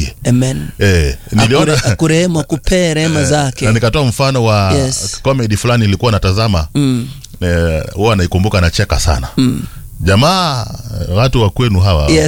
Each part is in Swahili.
akusaidie amen eh, niliona Akure- akurehemu akupee rehema zake na nikatoa mfano wa Yes. comedy fulani ilikuwa natazama mm. eh, huwa naikumbuka nacheka sana mm. jamaa watu wa kwenu hawa yes.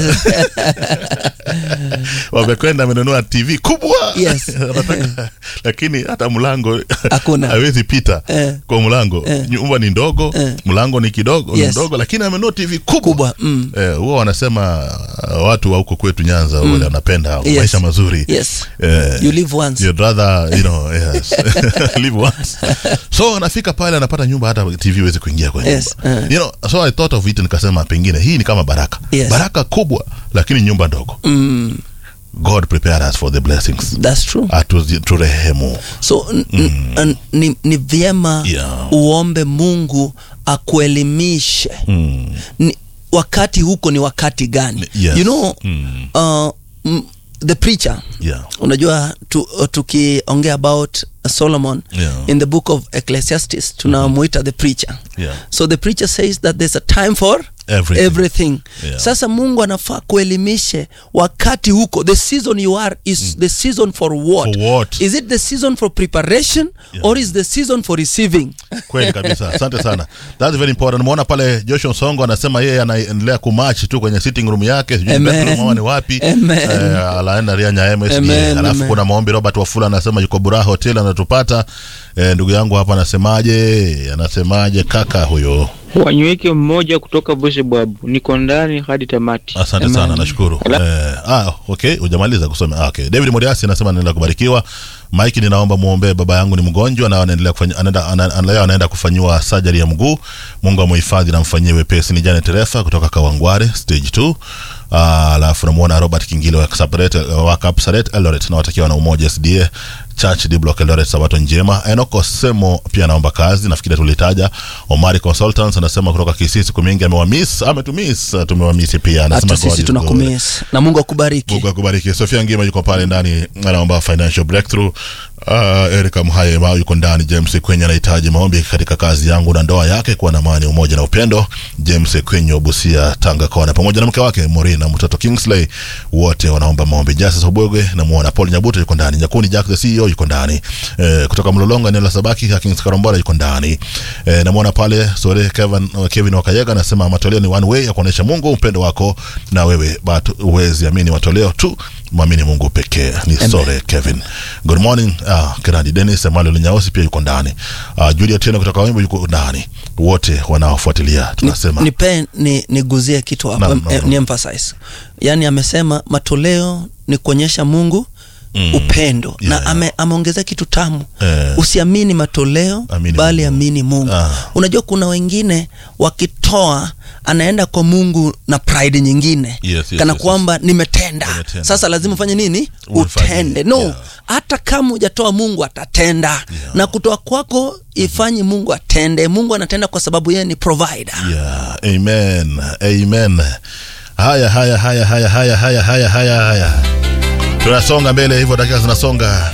wamekwenda amenunua tv kubwa Yes. Wanataka- lakini hata mlango Hakuna. hawezi pita Eh. kwa mlango nyumba ni ndogo mlango ni kidogo Yes. mdogo lakini amenunua tv kubwa, Kubwa, mm. eh, huwa wanasema uh, watu wa huko kwetu nyanza mm. wanapenda Yes. maisha mazuri yes eh, you live once You'd rather, you know, yes. live once. so anafika pale anapata nyumba hata tv huwezi kuingia kwa nyumba Yes, uh. you know, so i thought of it nikasema pengine hii ni kama baraka Yes. baraka kubwa lakini nyumba ndogo mm. god prepare us for the blessings that's true Atu- turehemu so n- n- ni, ni vyema Yeah. uombe mungu akuelimishe mm. ni, wakati huko ni wakati gani Yes. you know Mm. uh, mm, the preacher yeah. unajua tu, tukiongea about solomon Yeah. in the book of ecclesiastes tunamuita the preacher Yeah. so the preacher says that there's a time for Everything. everything. Yeah. sasa mungu anafaa kuelimishe wakati huko the season you are is the season for what? For what? is it the season for preparation Yeah. or is the season for receiving kweli kabisa asante sana that's very important umeona pale joshua songo anasema yeye anaendelea kumach tu kwenye sitting room yake sijui Amen. bedroom ama ni wapi Amen. eh, alaenda ria nyaema SDA. Amen, alafu amen. kuna maombi robert wafula anasema yuko buraha hotel anatupata eh, ndugu yangu hapa anasemaje anasemaje kaka huyo wanyweke mmoja kutoka Bushebwabu, niko ndani hadi tamati. asante Amen. sana nashukuru eh, ah, okay hujamaliza kusoma ah, okay david moriasi anasema anaendelea kubarikiwa mike ninaomba muombee baba yangu ni mgonjwa na anaendelea kufanya anaenda ana- ana- leo anaenda kufanyiwa surgery ya mguu mungu amuhifadhi na mfanyie wepesi ni jane terefa kutoka kawangware stage 2 Ah, alafu namuona robert kingile wa Kapsaret- wa kapsaret eldoret nawatakiwa na umoja sda church d block eldoret sabato njema enoko semo pia naomba kazi nafikiri tulitaja omari consultants anasema kutoka kisii siku mingi amewamis ametumis tumewamisi pia anasema hata God sisi is tunakumis na mungu akubariki Mungu akubariki. Sofia Ngima yuko pale ndani anaomba financial breakthrough. Uh, Erika Mhaye Mao yuko ndani. James Kwenye anahitaji maombi katika kazi yangu na ndoa yake kuwa na amani, umoja na upendo. James Kwenye wa Busia, Tanga Kona, pamoja na mke wake Morina mtoto Kingsley, wote wanaomba maombi. Justice Obwegwe namuona Paul Nyabuto yuko ndani. Nyakuni Jack the CEO yuko ndani. Eh, kutoka Mlolongo eneo la Sabaki Kings Karombora yuko ndani. Eh, namuona pale Sore Kevin Kevin Wakayega anasema matoleo ni one way ya kuonesha Mungu upendo wako na wewe but huwezi amini matoleo tu mwamini mungu pekee ni sore kevin good morning uh, kiradi denis emmanuel nyausi pia yuko ndani uh, julia tena kutoka wimbo yuko ndani wote wanaofuatilia tunasema nipe ni niguzie kitu hapo Naam, em- naam, naam. ni emphasize yaani amesema matoleo ni kuonyesha mungu Mm. upendo Yeah, na ame, ameongezea kitu tamu Eh. usiamini matoleo Amini bali Mungu. amini mungu Ah. unajua kuna wengine wakitoa anaenda kwa mungu na pride nyingine Yes, yes, kana yes, kwamba nimetenda Nimetenda. sasa lazima ufanye nini Ufanye, utende no yeah. hata kama hujatoa mungu atatenda na kutoa kwako ifanye mungu atende mungu anatenda kwa sababu yeye ni provider yeah, amen amen haya haya haya haya haya haya haya haya haya tunasonga mbele hivyo dakika zinasonga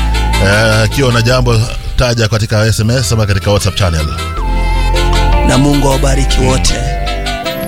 Eh, akiwa na jambo taja katika sms ama katika whatsapp channel na mungu awabariki wote